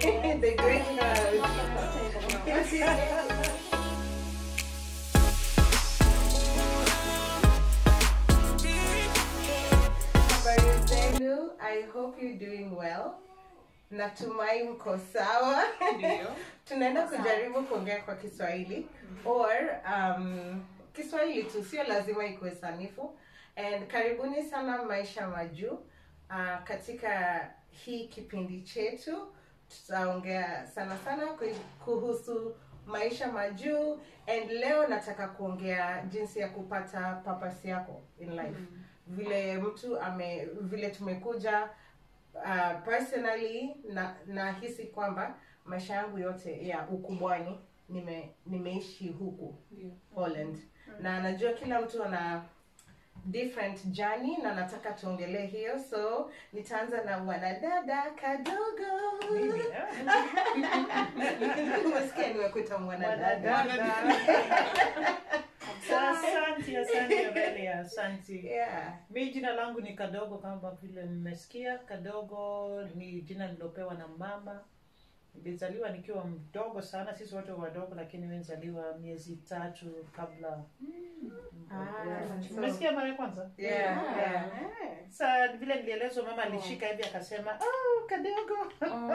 the great house. Habari zenu, I hope you're doing well. Natumai mko sawa. Tunaenda kujaribu kuongea kwa Kiswahili or um, Kiswahili tu, sio lazima ikuwe sanifu. And karibuni sana Maisha Majuu. Uh, katika hii kipindi chetu tutaongea sana sana ku- kuhusu maisha majuu and leo nataka kuongea jinsi ya kupata purpose yako in life vile mtu ame vile tumekuja uh, personally na nahisi kwamba maisha yangu yote ya ukubwani nime nimeishi huku Holland na najua kila mtu ana different journey na nataka tuongelee hiyo so nitaanza na mwanadada kadogo umesikia nimekuita mwanadada Asante, asante Aurelia, asante. yeah. Mi jina langu ni Kadogo kama vile mmesikia. Kadogo ni jina nilopewa na mama. Nilizaliwa nikiwa mdogo sana, sisi wote wadogo, lakini mi nizaliwa miezi tatu kabla. Ah, Yeah. so- Umesikia mara ya kwanza? Yeah, yeah. Sa vile nilielezwa, mama alishika hivi akasema, oh, Kadogo.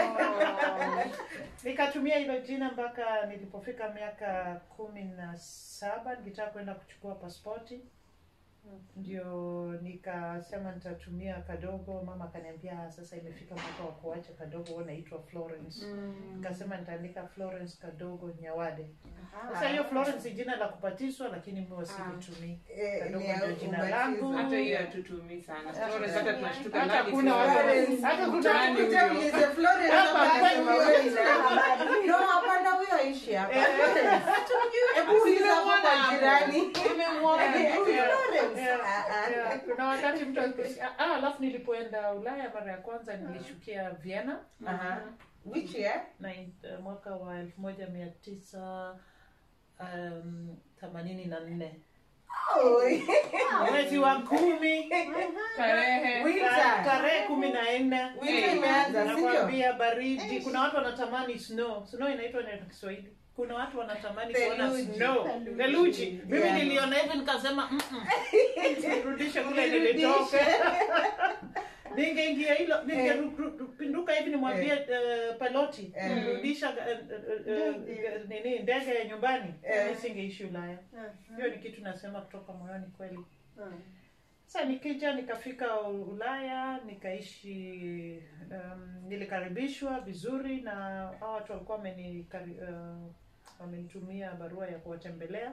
Nikatumia hilo jina mpaka nilipofika miaka kumi na saba nikitaka kwenda kuchukua paspoti ndio nikasema nitatumia kadogo. Mama akaniambia "Ah, sasa imefika mwaka wa kuacha kadogo, wewe unaitwa Florence. Nikasema nitaandika Florence Kadogo Nyawade. Sasa hiyo Florence ni jina la kubatizwa, lakini mimi silitumii. Eh, Kadogo ni ya ndio jina ubatizo. langu. hata hiyo hatutumii sana Florence, hata tunashtuka Hata nani kuna Florence? watu- hata kuna Nani huyo? Utakuta ulize Florence Hapa hapa kwetu akasema huyo wewe ni ina habari. No, hapana huyo aishi hapa. Hebu uliza hapo kwa jirani. Nimemwona. Huyu Yeah. Florence. Yeah. Ah, ah. Yeah, kuna wakati mtu akisikia- ah, alafu nilipoenda Ulaya mara ya kwanza nilishukia Vienna Aha. Which year? na uh, mwaka wa elfu moja mia tisa um, themanini na nne Oh, mwezi wa kumi Tarehe. Winter. ta- tarehe kumi na nne Winter imeanza, si ndio? nakwambia baridi kuna watu wanatamani snow snow inaitwa neno Kiswahili kuna watu wanatamani kuona Theluji. snow theluji mimi Yeah. niliona hivi nikasema "Mm-mm." nirudishe kule Nirudishe. nilitoka ningeingia hilo ningepinduka hivi nimwambie eh, piloti Eh. nirudisha eh, eh, eh, nini ndege ya nyumbani Eh. nisingeishi Ulaya hiyo ni kitu nasema kutoka moyoni kweli sasa nikija nikafika U- Ulaya nikaishi um, nilikaribishwa vizuri na hao watu walikuwa wamenikari- uh, wamenitumia barua ya kuwatembelea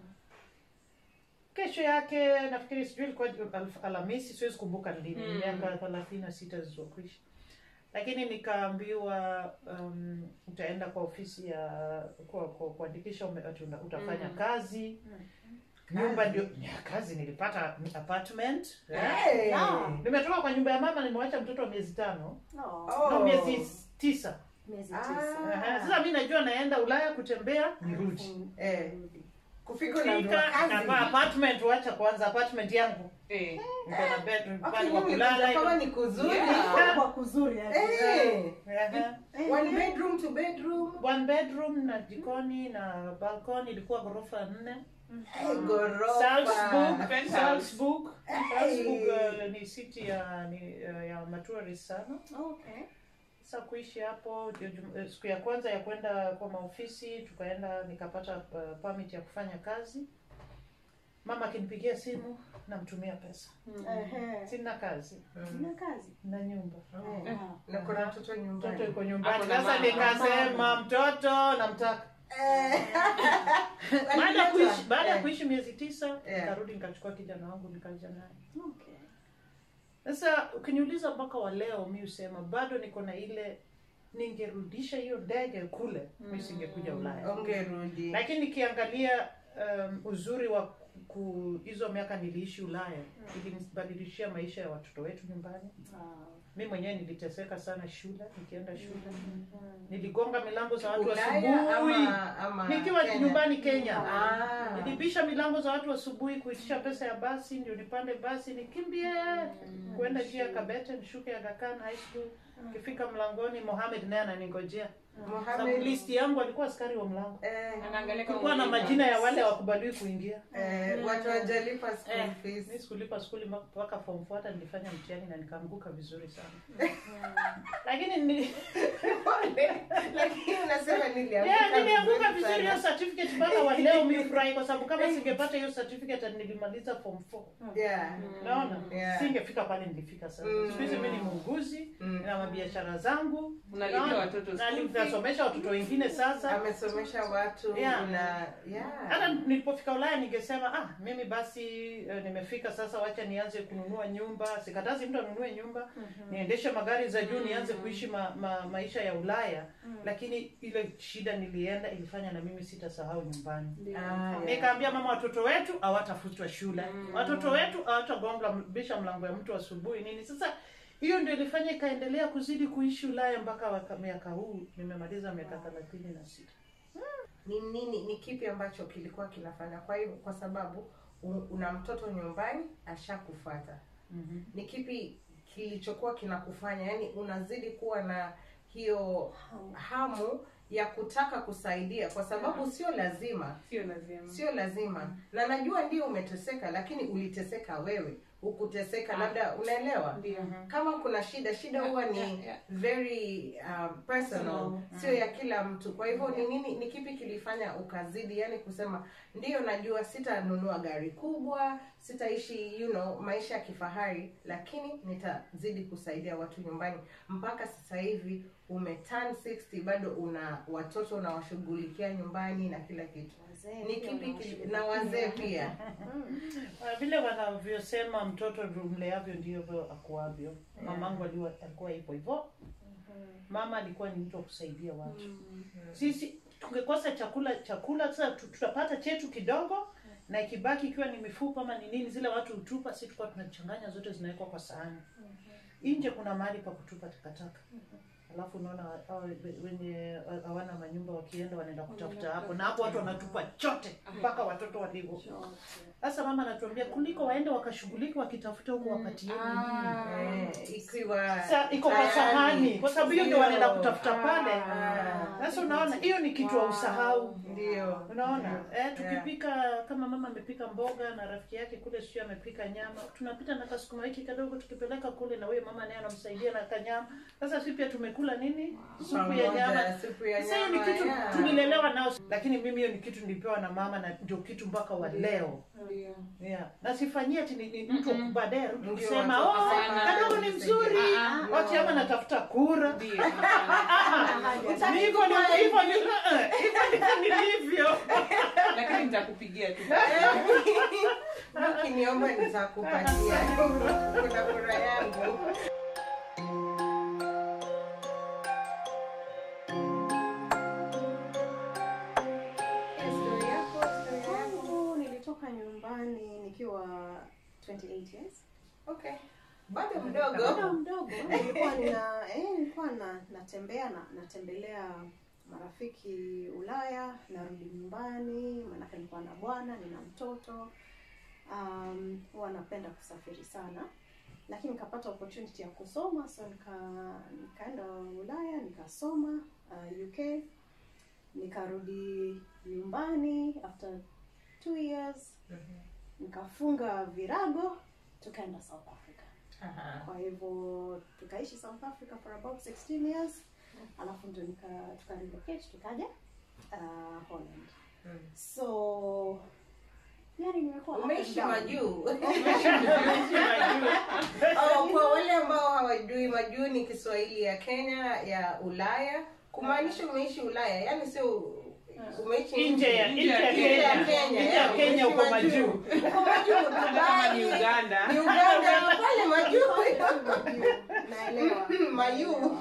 kesho yake nafikiri sijui ilikuwa Alf- alhamisi siwezi kumbuka ni lini Mm. miaka thelathini na sita zilizokwisha lakini nikaambiwa um, utaenda kwa ofisi ya kwa- kwa- kuandikisha ume- ati una- utafanya Mm. kazi nyumba ndio ya kazi nilipata apartment Hey. nimetoka kwa nyumba ya mama nimewacha mtoto wa miezi tano Oh. no miezi tisa miezi Ah. tisa Aha, sasa mi najua naenda ulaya kutembea nirudi Eh. Kufika unaambiwa fika kazi. navaa apartment wacha kwanza apartment yangu Eh. niko na bedroom Okay, pale wa mimi kulala nilikuja kama iko- ni kuzuri. Yeah. kwa kuzuri yani. Eh. Aha. One bedroom to bedroom. one bedroom na jikoni na balcony ilikuwa ghorofa nne Eh, Ghorofa. Salzburg, Penthouse. Salzburg, Salzburg Hey. uh, ni city ya ni, uh, ya matourist sana Okay. sasa kuishi hapo ndio jum- eh, siku ya kwanza ya kwenda kwa maofisi tukaenda nikapata uh, permit ya kufanya kazi mama akinipigia simu namtumia pesa Ehe. sina kazi Sina kazi. na nyumba Eh, Na kuna mtoto mtoto nyumbani. yuko nyumbani Ako na sasa mama. nikasema mtoto namtaka Eh. baada ya kuishi baada ya Eh. kuishi miezi tisa Eh. nikarudi nikachukua kijana wangu nikaja naye Okay. sasa ukiniuliza mpaka wa leo mi husema bado niko na ile ningerudisha hiyo ndege kule mi singekuja ulaya Ungerudi. lakini nikiangalia um, uzuri wa ku hizo miaka niliishi ulaya ilinibadilishia maisha ya watoto wetu nyumbani Ah. mi mwenyewe niliteseka sana shule nikienda shule niligonga milango za watu Ulaya asubuhi ama, ama nikiwa Kenya? nyumbani kenya Ah. nilibisha milango za watu asubuhi kuitisha pesa ya basi ndio nipande basi nikimbie kuenda njia ya kabete nishuke Aga Khan high school kifika mlangoni mohamed naye ananingojea sababu Mohamed, listi yangu alikuwa askari wa mlango eh, Anaangalia kama kulikuwa na umeiva. majina ya wale wakubaliwi kuingia eh, watu wajalipa school Eh, fees. mi sikulipa skuli mpaka form four, hata nilifanya mtihani na nikaanguka vizuri sana lakini ni- lakini unasema nilianguka Yeah, nilianguka vizuri vizuri hiyo sana. certificate mpaka wa leo mi furahi kwa sababu kama singepata hiyo certificate ati nilimaliza form 4 Yeah. naona Yeah. singefika pale nilifika sasa Mm. siku hizi mi ni muuguzi Mm. na mabiashara zangu Unalipia Naona? watoto Na school fees. nasomesha watoto wengine sasa amesomesha watu Yeah. na yeah. hata nilipofika ulaya ningesema ah mimi basi eh, nimefika sasa wacha nianze kununua nyumba sikatazi mtu anunue nyumba niendeshe magari za juu nianze kuishi ma, ma, maisha ya ulaya lakini ile shida nilienda ilifanya na mimi sitasahau nyumbani Ah, yeah. nikaambia mama watoto wetu hawatafutwa shule watoto wetu hawatagonga bisha mlango ya mtu asubuhi nini sasa hiyo ndio ilifanya ikaendelea kuzidi kuishi ulaya mpaka waka- miaka huu nimemaliza miaka thelathini na sita ni nini ni kipi ambacho kilikuwa kinafanya kwa hivyo kwa sababu u- una mtoto nyumbani ashakufata Mhm. ni kipi kilichokuwa kinakufanya yani unazidi kuwa na hiyo hamu ya kutaka kusaidia kwa sababu sio lazima Sio lazima. sio lazima na najua ndio umeteseka lakini uliteseka wewe ukuteseka labda unaelewa Ndio. kama kuna shida shida huwa ni Yeah, yeah. very um, personal sio ya kila mtu kwa hivyo ni nini ni kipi kilifanya ukazidi yani kusema ndio najua sitanunua gari kubwa sitaishi you know maisha ya kifahari lakini nitazidi kusaidia watu nyumbani mpaka sasa hivi umeturn 60 bado una watoto unawashughulikia nyumbani na kila kitu Wazee ni pia kipi kili- wanashughulikia. na wazee pia Ah, vile wanavyosema mtoto mleavyo ndivyo akuavyo mamangu aliwa- alikuwa hivyo hivyo mama alikuwa ni mtu wa kusaidia watu sisi tungekosa chakula chakula sasa tu- tutapata chetu kidogo na ikibaki ikiwa ni mifupa ama ni nini zile watu hutupa si tulikuwa tunachanganya zote zinawekwa kwa sahani nje kuna mahali pa kutupa takataka alafu unaona hao wenye hawana manyumba wakienda wanaenda kutafuta hapo na hapo watu wanatupa chote mpaka watoto walivyo sasa mama anatuambia kuliko waende wakashughulika wakitafuta huko wapatieni eh, ikiwa Sa, iko kwa tayari. sahani kwa sababu hiyo ndio Ndio. wanaenda kutafuta pale Ah. sasa unaona hiyo ni kitu wa usahau ndio unaona eh, tukipika kama mama amepika mboga na rafiki yake kule sio amepika nyama tunapita na kasukuma wiki kadogo tukipeleka kule na huyo mama naye anamsaidia na kanyama sasa si pia tumekula nini supu ya Pamoja, nyama supu ya sasa hiyo ni nyama, kitu yeah. tulilelewa nao lakini mimi hiyo ni kitu nilipewa na mama na ndio kitu mpaka wa leo Ndio. yeah. na sifanyie ati ni, ni mtu Mm-mm. baadaye arudi Ndio, kusema watu oh, wakasema, kadogo ni mzuri Ah, ah. wati ama natafuta kura Ndio. Ni hivyo ndivyo- hivyo ndivyo- eh, hivyo ndivyo nilivyo Lakini nitakupigia tu. ukiniomba nitakupatia kuna kura yangu Story yako, story yako. Kwangu nilitoka nyumbani nikiwa 28 years. Okay. bado Bado mdogo mdogo nilikuwa nina eh, nilikuwa na natembea na natembelea marafiki Ulaya, narudi nyumbani, maanake nilikuwa na bwana, nina mtoto. Um, huwa napenda kusafiri sana, lakini nikapata opportunity ya kusoma, so nika nikaenda Ulaya nikasoma uh, UK, nikarudi nyumbani after two years, nikafunga virago, tukaenda South Africa. Aha. Kwa hivyo tukaishi South Africa for about 16 years, alafu ndio nika tuka relocate tukaja uh, Holland. Mm. So yani nimekuwa up and umeishi down. majuu oh, kwa wale ambao hawajui majuu ni kiswahili ya kenya ya ulaya kumaanisha umeishi ulaya yani sio umeishi nje ya nje ya Nje ya Kenya Kenya, nje ya yeah, Kenya umeishi uko majuu uko majuu Kama ni Dubai, Uganda. ni uganda pale majuu naelewa Mayu.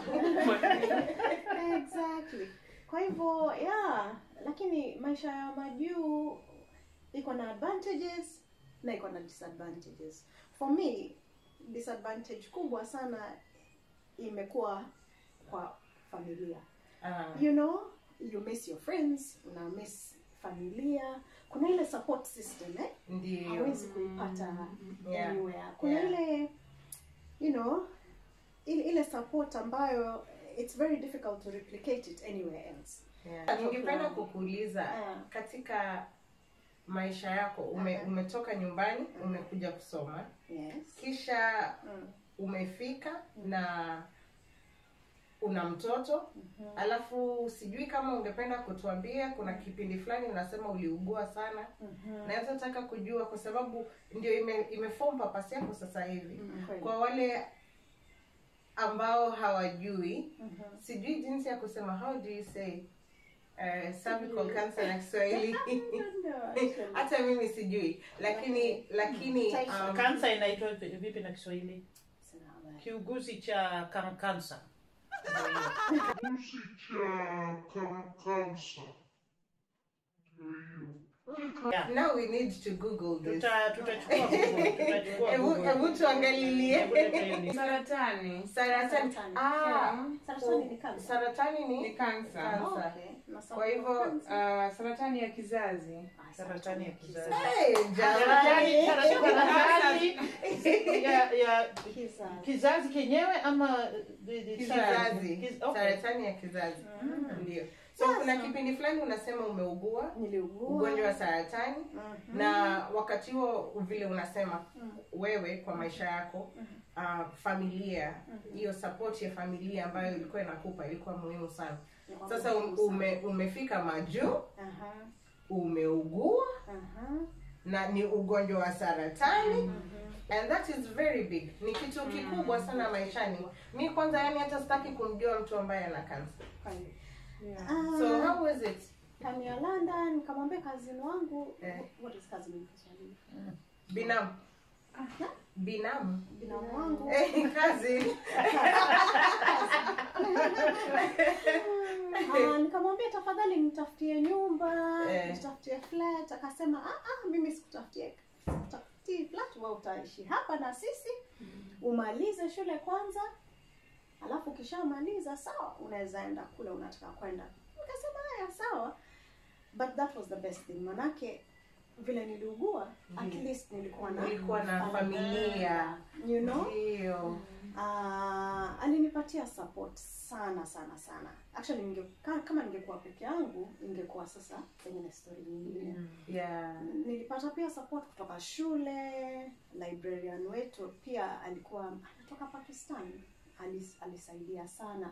exactly kwa hivyo yeah lakini maisha ya majuu iko na advantages na iko na disadvantages for me disadvantage kubwa sana imekuwa kwa familia Ah, you know you miss your friends una miss familia kuna ile support system eh? ndio hawezi kuipata Yeah. anywhere kuna Yeah. ile you know ile, ile support ambayo it's very difficult to replicate it anywhere else Yeah. ningependa kukuuliza Ah. katika maisha yako ume, Aha. umetoka nyumbani umekuja kusoma yes kisha mm. umefika na una mtoto Mhm. alafu sijui kama ungependa kutuambia kuna kipindi fulani unasema uliugua sana Mhm. naweza taka kujua kwa sababu ndio ime, imeform papasi yako sasa hivi Mm, kweli. kwa wale ambao hawajui Mhm. sijui jinsi ya kusema how do you say uh, cervical cancer na kiswahili No, actually. hata mimi sijui lakini lakini um, kansa inaitwa vipi vipi na kiswahili Sina habari. kiuguzi cha kan- kansa Yeah. now we need to google this Tuta- tutachukua Google, tutachukua Hebu- Google. hebu tuangalilie. Hebu leta hiyo list. saratani saratani Saratani. ah Saratani ni cancer. saratani ni ni kansa Kansa. Okay. Na kwa hivyo cancer. uh, saratani ya kizazi Ah, saratani ya kizazi. hey, Saratani- jamani saratani ya ya Kizazi. kizazi kenyewe ama the- the- kizazi Kiz- okay. saratani ya kizazi ndio so Sasa. kuna kipindi fulani unasema umeugua Niliugua. ugonjwa wa saratani Mhm. na wakati huo vile unasema Mhm. wewe kwa maisha yako uh, familia hiyo support ya familia ambayo ilikuwa inakupa ilikuwa muhimu sana Ni sasa um, muhimu ume, umefika majuu Aha. umeugua Aha. na ni ugonjwa wa saratani Mhm. and that is very big ni kitu kikubwa sana maishani mi kwanza yani hata sitaki kumjua mtu ambaye ana kansa Kweli. yeah. Ah, so how was it time ya London nikamwambia kazini wangu Eh. what is cousin in Kiswahili? binamu Aha. binamu Binamu wangu Eh, cousin Ah, nikamwambia tafadhali nitafutie nyumba Eh. nitafutie flat akasema ah, ah, mimi sikutafutie sikutafutie flat wewe utaishi hapa na sisi umalize shule kwanza alafu ukishamaliza sawa unaweza enda kule unataka kwenda nikasema haya sawa but that was the best thing manake vile niliugua at least nilikuwa na Nilikuwa na familia you know ndio Ah, alinipatia support sana sana sana actually ninge, ka- kama ningekuwa peke yangu ingekuwa sasa pengine story nyingine yeah nilipata pia support kutoka shule librarian wetu pia alikuwa anatoka pakistan Alis, alisaidia sana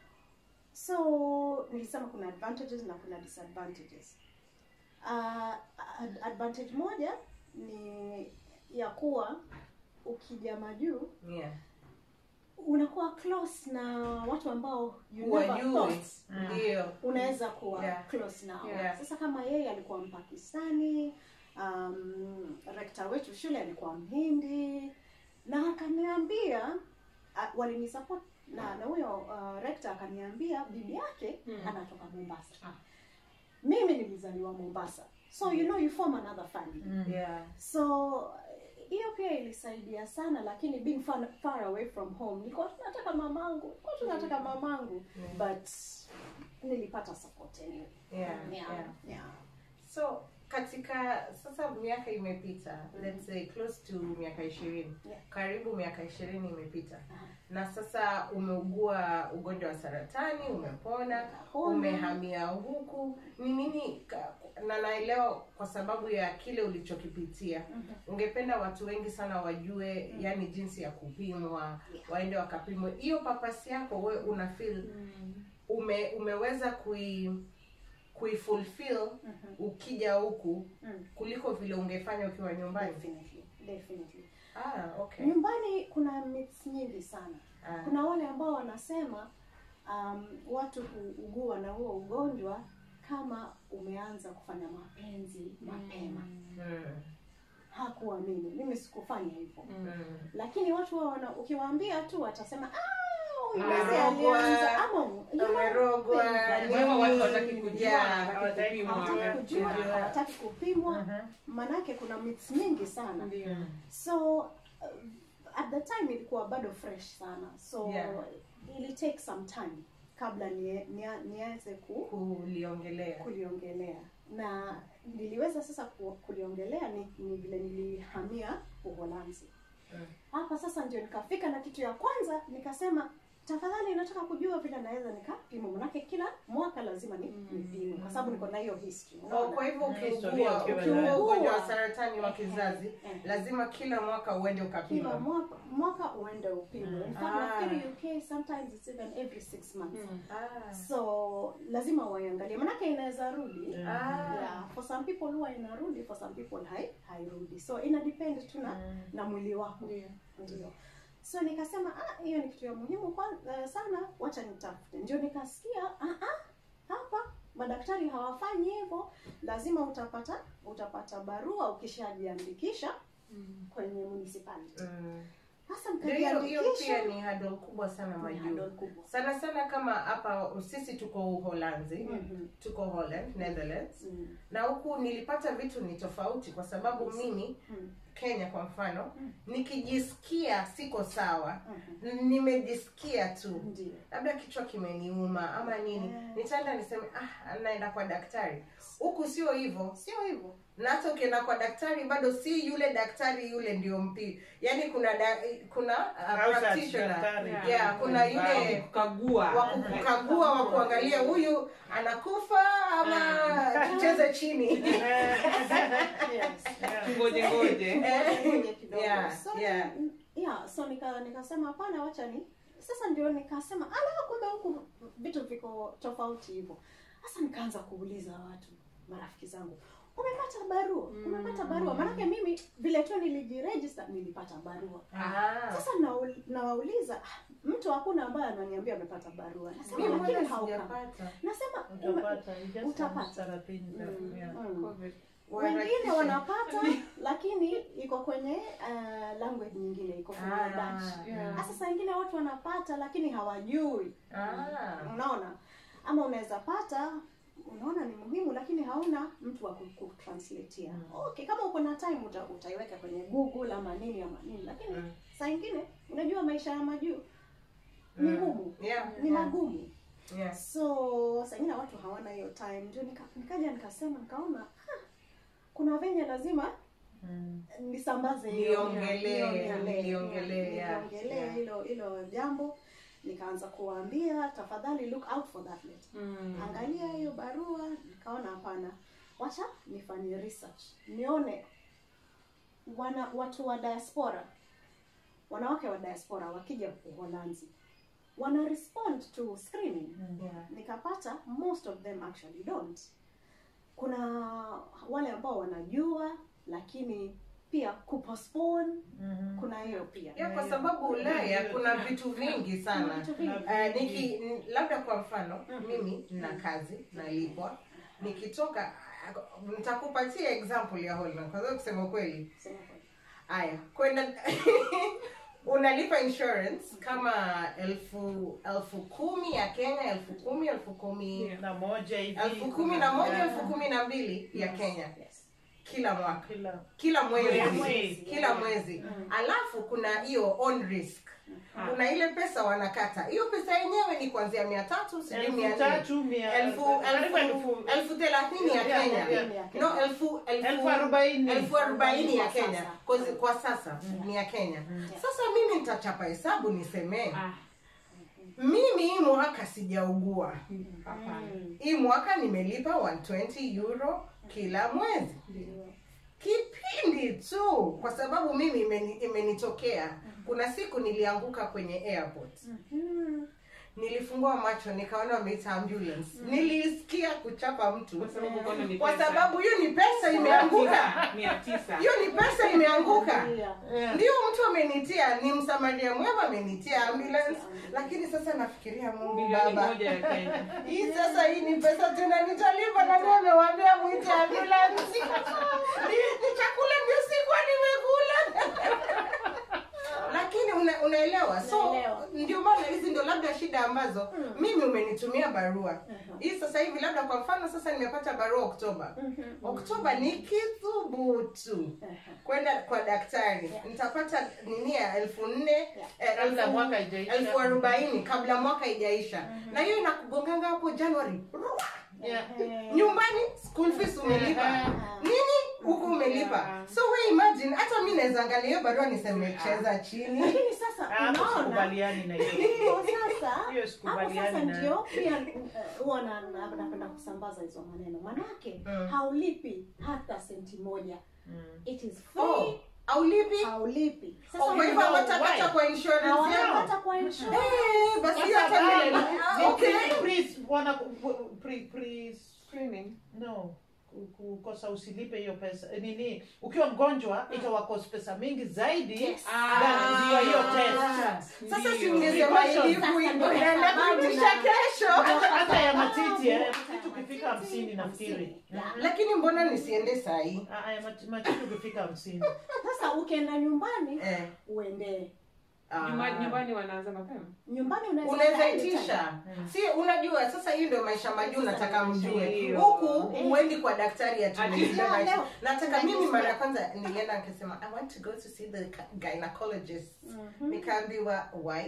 so nilisema kuna advantages na kuna disadvantages uh, ad- advantage moja ni ya kuwa ukija majuu yeah unakuwa close na watu ambao you never wajue thought ndio unaweza kuwa Yeah. close nao Yeah. sasa kama yeye alikuwa mpakistani um, rekta wetu shule alikuwa mhindi na akaniambia uh, walinisupport na na huyo uh, rekta akaniambia bibi yake Mm. anatoka mombasa mimi nilizaliwa mombasa so you know you form another family yeah so hiyo pia ilisaidia sana lakini being far, far away from home nilikuwa tunataka mamangu nilikuwa tunataka mamangu Mm. but nilipata support anyway yeah yeah, yeah yeah. so katika sasa miaka imepita let's say close to miaka ishirini Yeah. karibu miaka ishirini imepita Aha. na sasa umeugua ugonjwa wa saratani umepona Umepona. umehamia huku ni nini ka- na naelewa kwa sababu ya kile ulichokipitia Mhm. ungependa watu wengi sana wajue yani jinsi ya kupimwa Yeah. waende wakapimwe hiyo papasi yako we una feel ume, umeweza kui kuifulfill Mhm. ukija huku Mm. kuliko vile ungefanya ukiwa nyumbani Definitely, definitely. ah, okay. nyumbani kuna myths nyingi sana ah, kuna wale ambao wanasema um, watu huugua na huo ugonjwa kama umeanza kufanya mapenzi mapema mm, hakuamini mimi sikufanya hivyo mm. lakini watu wao wana ukiwaambia tu watasema "Ah, huyu Umerogwa, mzee alianza ama you know, umerogwa, things Kwa hivyo watu nini, hawataki kujua, yeah, hawataki kupimwa. hawataki kujua Yeah. hawataki kupimwa Mhm. manake kuna myths nyingi sana Ndio. so uh, at the time ilikuwa bado fresh sana so Yeah. ili take some time kabla nie- nia- nianze ku, kuliongelea kuliongelea na niliweza sasa ku, kuliongelea ni, ni vile nilihamia uholanzi Mm. hapa sasa ndio nikafika na kitu ya kwanza nikasema tafadhali nataka kujua vile naweza nikapima manake kila mwaka lazima ni nipime kwa sababu niko na hiyo history Oh, unaona? kwa hivyo Historia ukiugua ukiwa ukiugua nayo. ugonjwa wa saratani wa Eh, kizazi eh. lazima kila mwaka uende kila ukapima mwaka mwaka uende upimwe in fact Ah. nafikiri UK sometimes it's even every six months Ah. so lazima waiangalie manake inaweza rudi Mm. Ah. yeah, for some people huwa inarudi for some people hai hairudi so ina depend tu na Mm. na mwili wako ndio so nikasema ah hiyo ni kitu ya muhimu kwa, uh, sana wacha nitafute ndio nikasikia ah, ah, hapa madaktari hawafanyi hivyo lazima utapata utapata barua ukishajiandikisha kwenye municipality Mm. sasa Ndio hiyo hiyo mkajiandikisha pia ni hurdle kubwa sana ni majuu hurdle kubwa sana sana kama hapa sisi tuko uholanzi Mhm. tuko holland netherlands Mm, na huku nilipata vitu ni tofauti kwa sababu Yes. mimi mm, kenya kwa mfano Mm. nikijisikia siko sawa mhm. nimejisikia tu ndio labda kichwa kimeniuma ama nini Yeah. nitaenda niseme ah naenda kwa daktari huku sio hivyo sio hivyo na hata ukienda kwa daktari bado si yule daktari yule ndio mpi yaani kuna da, kuna uh, Outside practitioner daktari. Yeah. yeah, kuna yule kukagua wa kukagua wa kuangalia huyu anakufa ama tucheze chini yes ngoje ngoje Ngoja kidogo. Yeah, so, yeah. yeah, so nika nikasema hapana wacha ni sasa ndio nikasema ala kumbe huku vitu viko tofauti hivyo sasa nikaanza kuuliza watu marafiki zangu umepata barua umepata barua maanake mimi vile tu nilijiregister nilipata barua Ah. sasa naul- nawauliza "Ah, mtu hakuna ambaye ananiambia amepata barua nasema Mimi lakini mbona hauka sijapata nasema ume- Utapata, you just Utapata. have thelathini, Mm, yeah. mm. Waharakishe. wengine wanapata lakini iko kwenye uh, language nyingine iko kwenye Ah. Dutch Yeah. hasa saa ingine watu wanapata lakini hawajui Ah. unaona ama unaweza pata unaona ni muhimu lakini hauna mtu wa ku- kutranslatea Mm. okay kama uko na time uta, utaiweka kwenye google ama nini ama nini lakini Mm. saa ingine unajua maisha ya majuu ni Mm. ngumu Yeah. ni magumu Yes. so saa ingine watu hawana hiyo time ndio nika, nikaja nikasema nikaona "Ha, kuna venye lazima Mm. nisambaze hiyo Niongelee, niongelee, niongelee, yeah, niongelee yeah. hilo hilo jambo nikaanza kuwaambia tafadhali look out for that letter angalia hiyo barua nikaona hapana wacha nifanye research nione wana watu wa diaspora wanawake wa diaspora wakija uholanzi wana respond to screening Yeah. nikapata most of them actually don't kuna wale ambao wanajua lakini pia kupostpone Mhm. kuna hiyo pia Yeah, kwa sababu Ulaya kuna vitu vingi Kuna sana. vitu vingi. Uh, niki n- labda kwa mfano mimi nina kazi nalipwa nikitoka uh, nitakupatia example ya Holland kwa sababu kusema kweli Sema kweli. haya kwenda unalipa insurance kama elfu elfu kumi ya Kenya elfu kumi elfu kumi Yeah. na moja hivi elfu kumi na moja Yeah. elfu kumi na mbili ya Yes, Kenya yes. kila mwaka kila kila mwezi Mwezi. kila mwezi alafu kuna hiyo on risk kuna ile pesa wanakata hiyo pesa yenyewe ni kuanzia mia tatu sijui mia elfu nne tatu mia elfu karibu elfu elfu elfu thelathini ya Yeah, Kenya yeah, no elfu elfu arobaini elfu arobaini ya Kwa Kenya sasa. kwa, kwa sasa ni ya Kenya sasa mimi nitachapa hesabu nisemee mimi hii mwaka sijaugua Mm. hii mwaka nimelipa 120 euro kila mwezi Ndio. kipindi tu kwa sababu mimi imeni, imenitokea kuna siku nilianguka kwenye airport Mm. nilifungua macho nikaona wameita ambulance nilisikia kuchapa mtu Kwa sababu kono ni kwa pesa. sababu hiyo ni pesa imeanguka mia tisa hiyo ni pesa imeanguka Yeah. Yeah. ndio mtu amenitia ni msamaria mwema amenitia ambulance lakini sasa nafikiria mungu bilioni baba moja ya Kenya. hii sasa hii ni pesa tena nitalipa na ndio amewambia mwite ambulance ni, ni chakula ndio sikuwa nimekula lakini una, unaelewa so Naelewa. ndio maana hizi ndio labda shida ambazo mimi umeni umenitumia barua hii sasa hivi labda kwa mfano sasa nimepata barua oktoba oktoba nikithubutu kwenda kwa daktari nitapata nini ya elfu nne eh, Kabla elfu- mwaka haijaisha. elfu arobaini kabla mwaka ijaisha na hiyo inakugonganga hapo januari Yeah. nyumbani school fees umelipa nini huku umelipa so we imagine hata mi naweza angalia hiyo barua niseme cheza chini lakini sasa Hapo unaona sikubaliani na hiyo. Hivyo sasa Hiyo hapo sikubaliani sasa nayo. ndio pia uh, huwa na- na- napenda kusambaza hizo maneno manake Mm. haulipi hata senti moja Mm. it is oh, free aulipi haulipi Oh, kwa hivyo know hawatakata why? kwa insurance hawatapata yao kwa insurance Eh, basi hiyo Sasa hata wale mimi- ni- ah, ni okay. pre- wana pre pre Screening. no ku- kukosa usilipe hiyo pesa Eh, nini ukiwa mgonjwa itawakosa pesa mingi zaidi Yes. than hiyo hiyo test sasa si Ndio. mngesema Precaution. hivi Sasa ndio unaenda sababu kuitisha na- kesho hata hata ya matiti eh, Hata matiti ya ukifika matiti, hamsini nafikiri hamsini. Yeah. lakini mbona nisiende sahii Ah, ah, ya mat- matiti ukifika hamsini sasa ukienda nyumbani eh. uendee ah. Nyumbani, nyumbani wanaanza mapema. nyumbani unaweza unaweza enda itisha si unajua sasa hii ndio maisha majuu nataka mjue Ndio. huku Eh. huendi kwa daktari Ati- atumeia Leo, leo. nataka mimi mara ya kwanza nilienda nikasema i want to go to see the gynecologist Mhm. nikaambiwa why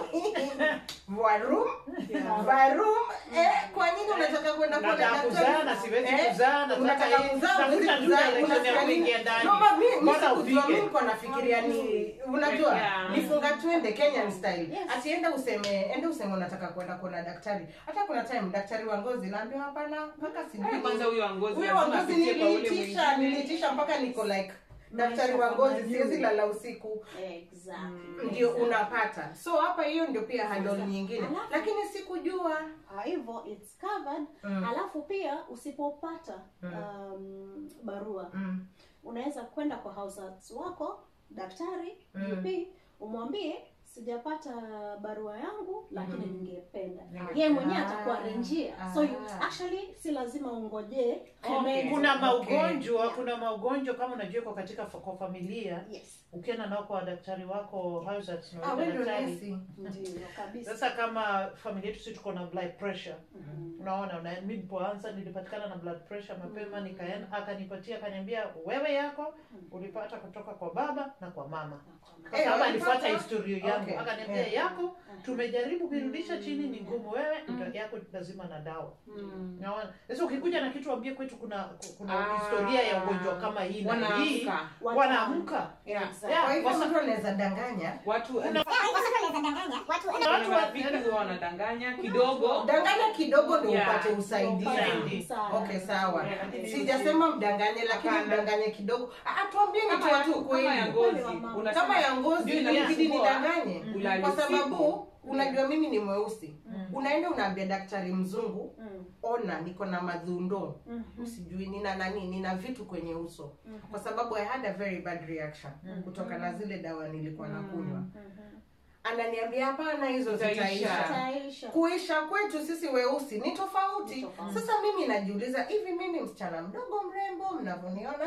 Why? varum Yeah. varum eh, kwa nini unataka kwenda kuona nataka daktari? kuzaa na siwezi Eh, kuzaa nataka unataka hii kuzaa, huwezi tafuta tu kuzaa, direction ya unasikia nini? kuingia ndani No, but mi- mi Bora sikujua, mi ufike. nilikuwa nafikiria ni unajua Yeah. nifunga twende kenyan style Yes. atienda useme ende useme unataka kwenda kuona daktari hata kuna time daktari wa ngozi naambia hapana mpaka sijui Kwanza huyo wa ngozi huyo wa lazima ngozi apitie kwa ule niliitisha mwingine. niliitisha mpaka niko like daktari Maisha wa ngozi kama siwezi juu. lala usiku Exactly. ndio Exactly. unapata so hapa hiyo ndio pia handle Sasa, nyingine alafu- lakini sikujua Kwa hivyo it's covered Mm. alafu pia usipopata Mm. um, barua mm. unaweza kwenda kwa househelps wako daktari Mm. GP umwambie sijapata barua yangu lakini Mhm. ningependa Ninge- yeye mwenyewe Ah. atakuwa renjia so you, Ah. actually si lazima ungojee Okay. comments. kuna Okay. maugonjwa Yeah. kuna maugonjwa kama unajua iko katika fa- kwa familia yes ukienda nao kwa daktari wako househelps na ah, wale wewe ndio daktari nesi ndio kabisa sasa kama familia yetu si tuko na blood pressure Mhm. unaona una, mi nilipoanza nilipatikana na blood pressure mapema nikaenda akanipatia akaniambia wewe yako ulipata kutoka kwa baba na kwa mama kwa Eh, sababu walipata? alifuata historia yangu Okay. akaniambia Yeah. yako tumejaribu kuirudisha chini ni ngumu wewe ndio yako lazima na dawa Mm. Naona. Sasa ukikuja na kitu ambie kwetu kuna kuna Ah. historia ya ugonjwa kama hii na hii Wanaamka. wanaamka. Yeah. Exactly. Yeah. kwa hivyo Wasa- mtu anaweza danganya Watu Kuna- kuna watu wa- marafiki huwa wanadanganya kidogo. danganya kidogo ndio Yeah. upate usaidizi Usaidizi. Sana. okay sawa Yeah, lakini sijasema mdanganye lakini Hapana. mdanganye kidogo Ah, tuambieni tu Kama watu ya- kama ya ukweli ngozi. Kama unasema- kama ya ngozi Ndio inabidi inasumbua. nidanganye Ulale kwa usiku. sababu unajua mimi ni mweusi Mm. unaenda unaambia daktari mzungu Mm. ona niko na madhundo Mhm. sijui nina nani nina vitu kwenye uso Mhm. kwa sababu i had a very bad reaction Mm. kutoka na zile dawa nilikuwa nakunywa Mhm. ananiambia hapana hizo Zitaisha. zitaisha Itaisha. kuisha kwetu sisi weusi ni tofauti Ni tofauti. sasa mimi najiuliza hivi mi ni msichana mdogo mrembo mnavyoniona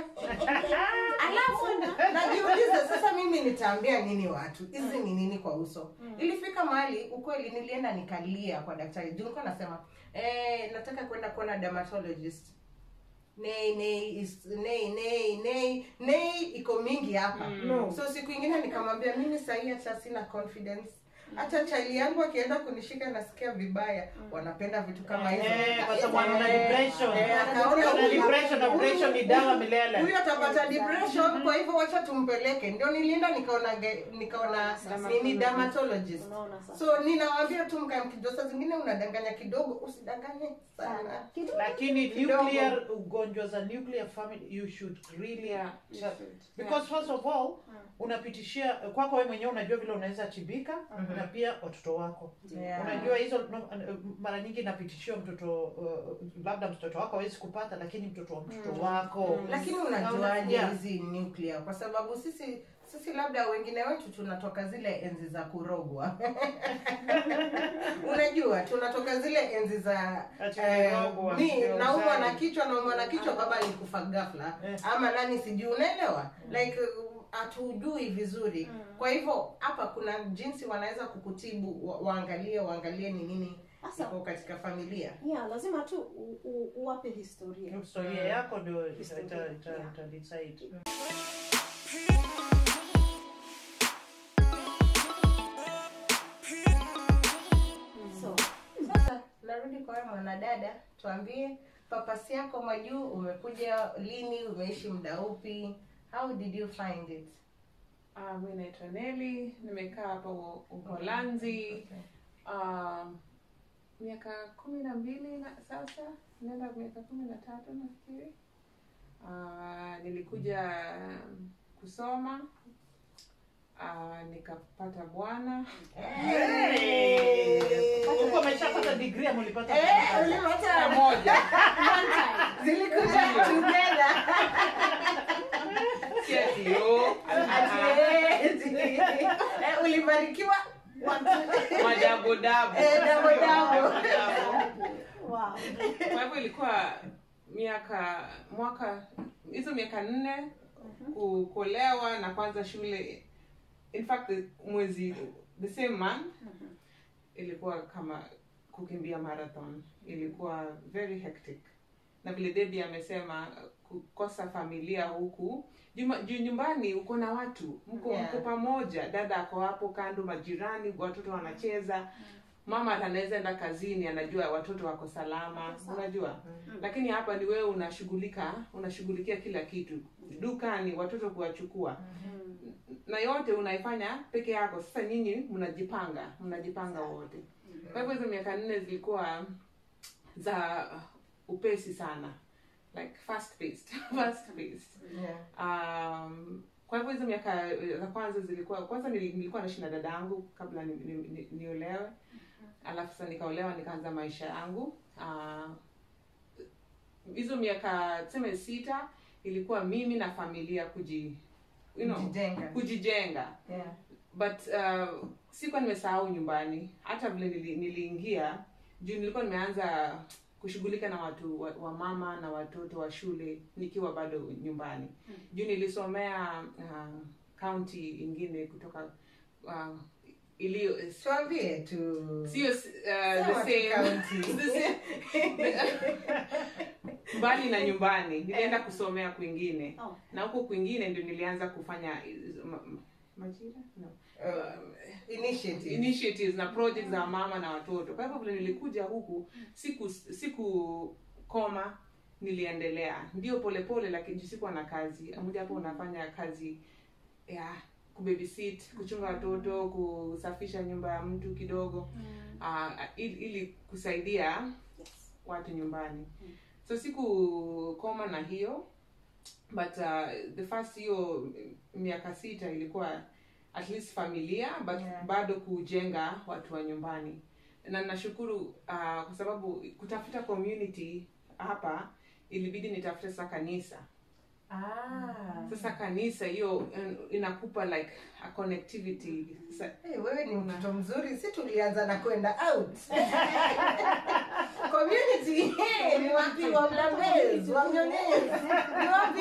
alafu najiuliza sasa mimi nitaambia nini watu hizi ni nini kwa uso ilifika mahali ukweli nilienda nikalia kwa daktari juu nilikuwa nasema eh, nataka kwenda kuona dermatologist nei nei is- nei nei nei nei iko mingi hapa Mm. no. so siku ingine nikamwambia mimi sahii hata sina confidence hata chali yangu akienda kunishika nasikia vibaya wanapenda vitu kama hizo Eh, kwa sababu wana depression. Eh, akaona Wana huyu- depression na depression ni dawa milele. huyu atapata depression kwa hivyo wacha tumpeleke ndio nilienda nikaona ge- nikaona nini dermatologist Unaona sasa. so ninawaambia tu mkae mkijua saa zingine unadanganya kidogo usidanganye sana Sana. Kidogo. lakini Kidogo. nuclear ugonjwa za nuclear family you should really Yeah. because first of all unapitishia kwako wewe mwenyewe unajua vile unaweza tibika na pia watoto wako Yeah. unajua hizo no, mara nyingi inapitishiwa mtoto uh, labda mtoto wako hawezi kupata lakini mtoto wa mtoto wako lakini unajuaje Yeah. hizi nuclear kwa sababu sisi sisi labda wengine wetu tunatoka zile enzi za kurogwa unajua tunatoka zile enzi za Ati eh, kurogwa, mi ndio naumwa uzai. na kichwa naumwa na kichwa baba alikufa ghafla Eh. ama nani sijui unaelewa like uh, hatujui vizuri kwa hivyo hapa kuna jinsi wanaweza kukutibu wa, waangalie waangalie ni nini Sasa iko katika familia yeah, lazima tu u, u, uwape historia. historia yako ndio ita- Historia, ita- ita- yeah. ita decide. So sasa narudi kwa wewe mwanadada tuambie papasi yako majuu umekuja lini umeishi muda upi how did you find it Ah, mi naitwa Neli, nimekaa hapa U- Uholanzi ah, miaka kumi na mbili na sasa, naenda miaka kumi na tatu nafikiri. Ah, nilikuja kusoma ah, nikapata bwana Hey! Huko umeshapata degree ama ulipata Eh, pamoja? ulipata moja zilikuja together si ati yo, Ati, eh, ulibarikiwa madabodabo Eh, dabo dabo. wow. kwa hivyo ilikuwa miaka mwaka hizo miaka nne ku- kuolewa na kwanza shule in fact the- mwezi the same month ilikuwa kama kukimbia marathon ilikuwa very hectic na vile debi amesema kukosa familia huku Juma- juu nyumbani uko na watu mko Yeah. mko pamoja dada ako hapo kando majirani watoto wanacheza mama hata anaweza enda kazini anajua watoto wako salama unajua lakini hapa ni wewe unashughulika unashughulikia kila kitu dukani watoto kuwachukua na yote unaifanya peke yako sasa nyinyi mnajipanga mnajipanga wote kwa hivyo hizo miaka nne zilikuwa za upesi sana like fast paced fast paced Yeah. um, kwa hivyo hizo miaka eh, za kwanza zilikuwa kwanza nili- nilikuwa naishi na dada yangu kabla ni, ni, ni, niolewe alafu sasa nikaolewa nikaanza maisha yangu Ah, hizo miaka tuseme sita ilikuwa mimi na familia kuji you know, Kujijenga. kujijenga Yeah. but uh, sikuwa nimesahau nyumbani hata vile nili, niliingia juu nilikuwa nimeanza kushughulika na watu wa, wa mama na watoto wa shule nikiwa bado nyumbani juu nilisomea uh, county ingine kutoka uh, iliyo tuambie tu sio uh, Sema the tu same county. the same mbali na nyumbani nilienda kusomea kwingine Oh. na huko kwingine ndio nilianza kufanya hizo ma- ma- majira no. Uh, initiative. initiatives na projects za mama na watoto kwa hivyo vile nilikuja huku siku siku koma niliendelea ndio polepole lakini juu sikuwa na kazi moja hapo unafanya kazi ya kubabysit kuchunga watoto kusafisha nyumba ya mtu kidogo uh, ili, ili kusaidia Yes. watu nyumbani so siku koma na hiyo but uh, the first hiyo miaka sita ilikuwa at least familia but Yeah. bado kujenga watu wa nyumbani na nashukuru uh, kwa sababu kutafuta community hapa ilibidi nitafute sasa kanisa Ah. sasa kanisa hiyo uh, inakupa like a connectivity sasa Hey, wewe ni mtoto mzuri si tulianza na kwenda out community hey, ni wapi wa mlambezi wa mnyonyezi ni wapi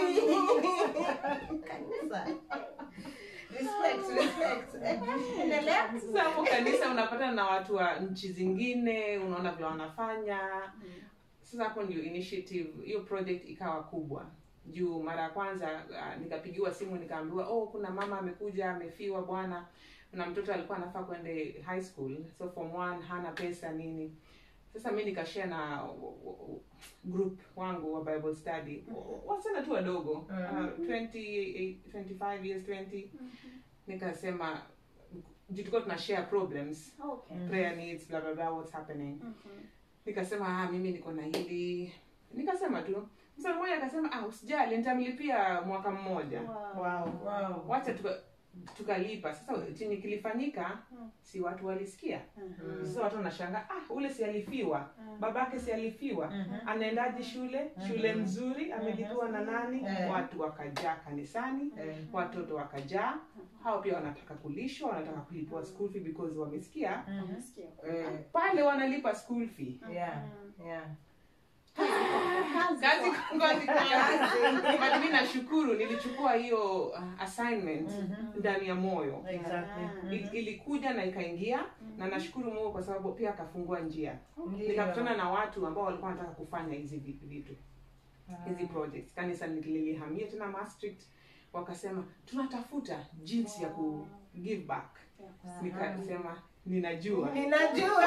kanisa respect respect Eh, endelea sasa hapo kanisa unapata na watu wa nchi zingine unaona vile wanafanya sasa hapo ndio initiative hiyo project ikawa kubwa juu mara ya kwanza uh, nikapigiwa simu nikaambiwa oh kuna mama amekuja amefiwa bwana na mtoto alikuwa anafaa kwende high school so form one hana pesa nini sasa mi nikashare na w- w- group wangu wa bible study wasichana tu wadogo uh, 20, 25 years 20 nikasema juu tulikuwa tuna share problems Okay. prayer needs blah blah blah what's happening nikasema ah, mimi niko na hili nikasema tu msa mmoja akasema ah, usijali nitamlipia mwaka mmoja Wow. Wow. wow. wacha tuka- tukalipa sasa chenye kilifanyika si watu walisikia sasa watu wanashanga ah, ule si alifiwa babake si alifiwa anaendaje shule shule nzuri amelipiwa na nani Eh. watu wakajaa kanisani Eh. watoto wakajaa hao pia wanataka kulishwa wanataka kulipiwa school fee because wamesikia Nasikia. Eh, pale wanalipa school fee yeah, yeah. kazi kazi kwa- kazi kazi but mimi nashukuru nilichukua hiyo uh, assignment ndani ya moyo Exactly. Ah. Mhm. Il, ilikuja na ikaingia na nashukuru Mungu kwa sababu pia akafungua njia Ndio. nikakutana na watu ambao walikuwa wanataka kufanya hizi vi- vitu hizi projects kanisa nililihamia tena Maastricht wakasema tunatafuta jinsi ya ku give back nikasema ninajua ninajua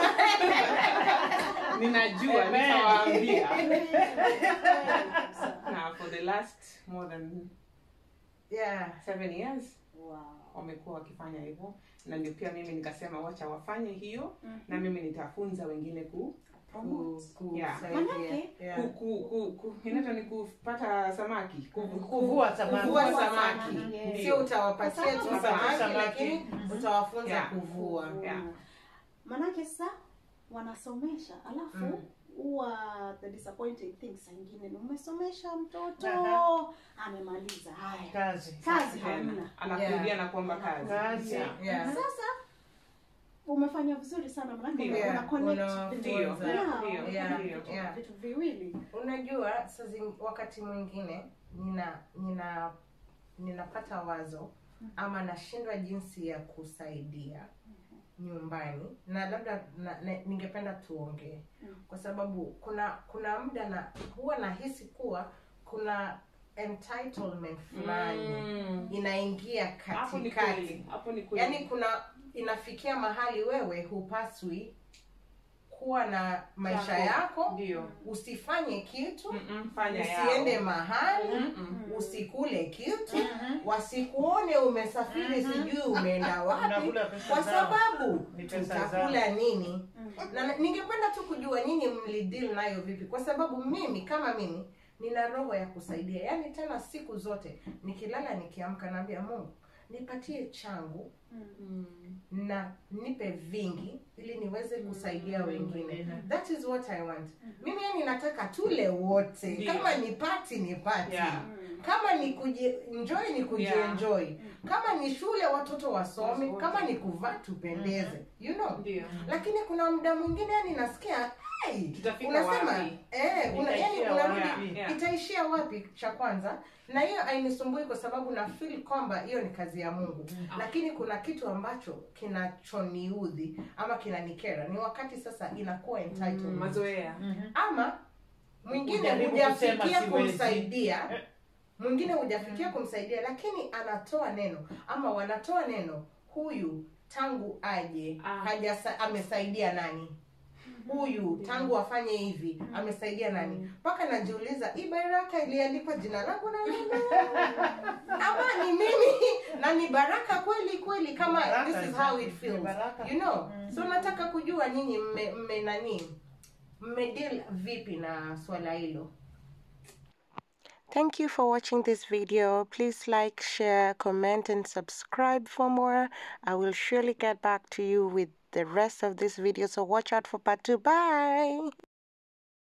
ninajua Amen. nitawaambia na for the last more than yeah seven years Wow. wamekuwa wakifanya hivyo na ndio pia mimi nikasema wacha wafanye hiyo na mimi nitafunza wengine ku ku, ku, Yeah. kusaidia. Manake, Yeah. ku, ku, ku, ku inaitwa ni kupata samaki ku, ku, Kuvua samaki. kuvua Kuvua samaki samaki. Yes. sio utawapatia tu Utawapatia samaki samaki. lakini Mhm. utawafunza Yeah. kuvua Yeah. manake sa wanasomesha alafu Mm. huwa the disappointing thing saa ingine ni umesomesha mtoto Aha. amemaliza haya Kazi. kazi tena hamna anakurudia Yeah. na kuomba kazi Kazi. Yeah. yeah. sasa umefanya vizuri sana manake Ndio. una connect Una- vitu- Ndio. Ndio. Yeah, Ndio. una Ndio. vitu- Yeah. vitu viwili unajua saa zing- wakati mwingine nina nina ninapata wazo ama nashindwa jinsi ya kusaidia nyumbani na labda na, na, ningependa tuongee Mm. kwa sababu kuna kuna muda na huwa nahisi kuwa kuna entitlement fulani Mm. inaingia hapo ni katikati kweli hapo ni kweli yaani kuna inafikia mahali wewe hupaswi kuwa na maisha Yako. yako ndio usifanye kitu Mm-mm, fanya usiende yao. mahali Mm-mm. usikule kitu wasikuone umesafiri sijui umeenda wapi Unakula pesa kwa zao. sababu Ni pesa tutakula nini Mm. na na- ningependa tu kujua nyinyi mlideal nayo vipi kwa sababu mimi kama mimi nina roho ya kusaidia yaani tena siku zote nikilala nikiamka naambia mungu nipatie changu Mm. na nipe vingi ili niweze kusaidia wengine wengine. that is what i want mimi yani nataka tule wote Ndio. kama ni pati ni pati Yeah. Mm. kama ni kujienjoy ni kujienjoy kama ni shule watoto wasome Wote. kama ni kuvaa tupendeze you know ndio lakini kuna muda mwingine yani nasikia hey, Tutafika unasema wapi? eh, una, yani Itaishia unarudi wapi? Yeah. itaishia wapi cha kwanza na hiyo hainisumbui kwa sababu na feel kwamba hiyo ni kazi ya mungu lakini kuna kitu ambacho kinachoniudhi ama kinanikera ni wakati sasa inakuwa Mm, entitlement mazoea ama mwingine Ujaribu hujafikia kusema siwezi. kumsaidia Eh. mwingine hujafikia kumsaidia lakini anatoa neno ama wanatoa neno huyu tangu aje Ah. hajasa, amesaidia nani huyu tangu afanye hivi amesaidia nani mpaka najiuliza hii baraka iliandikwa jina langu na mimi ama ni mimi na ni baraka kweli kweli kama Baraka, this is how it ni feels baraka. you know so nataka kujua nyinyi mme, mme nani mmedeal vipi na swala hilo Thank you for watching this video. Please like, share, comment, and subscribe for more. I will surely get back to you with the rest of this video. So watch out for part two. Bye.